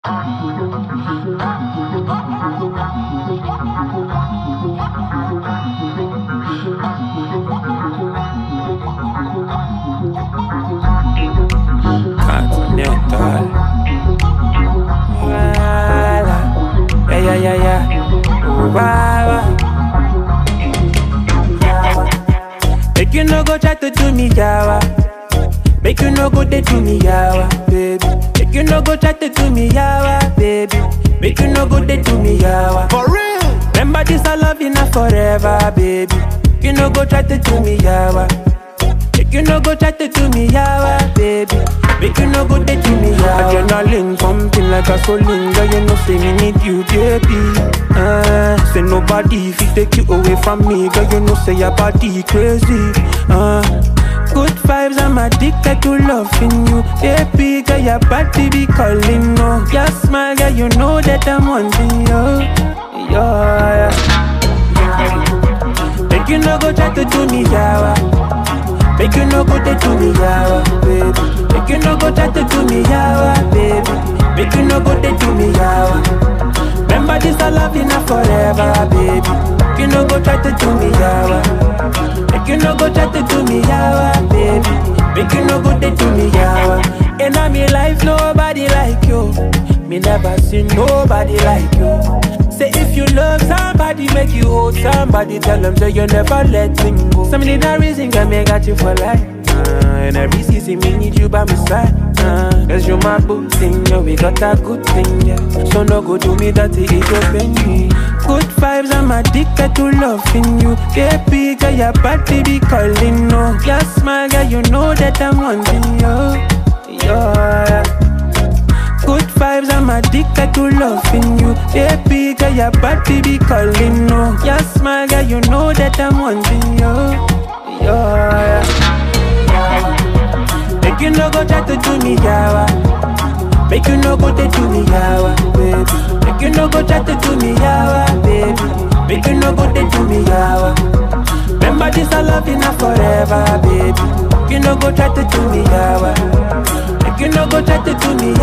Continental. Voila. Yeah, yeah, yeah, yeah. Wow. Make you no go try to do me yawa. Make you no go dey do me yawa, baby. Make you no go try to do me yawa, baby. Make you no go dey do me yawa. For real. Remember this, I love you now forever, baby. You no go try to do me yawa. Make you no go try to do me yawa, baby. Make you no go dey do me yawa. Adrenaline pumping like a gasoline, girl. You know say me need you, baby. Uh, say nobody if it take you away from me, girl. You know say your body crazy. Uh, good vibes, I'm addicted to loving you, baby. Girl, your body be calling, no. Your smile, girl, you know that I'm wanting you. Yeah. Make you no go try to do me yawa. Make you no go dey do me yawa, baby. Make you no go try to do me yawa, baby. Make you no go dey do me yawa. Remember this, I love you now forever, baby. Make you no go try to do me yawa. Make you no go try to do me yawa, baby. Make you no go dey do me yawa. In all me life, nobody like you. Me never seen nobody like you. Say if you love somebody, make you hold somebody. Tell them that you never let him go. Some need a reason can make got you for life. Uh, and every season me need you by my side. Uh, Cause you my boo thing, yeah, we got a good thing, yeah. So no go do me that it open me. Good vibes, I'm addicted to loving you. Baby, girl, your body be calling, no. Your smile, girl, you know that I'm wanting you. Yeah. Good vibes, I'm addicted to loving you. Baby, girl, your body be calling, no. Your smile, girl, you know that I'm wanting you. Yeah. Make you no go try to do me, yawa. Make you no go dey do me, yawa, baby. Make you no go try to do me, yawa, baby. Make you no go dey do me, yawa. Remember this, I love you now forever, baby. Make you no go try to do me, yawa. Make you no go try to do me,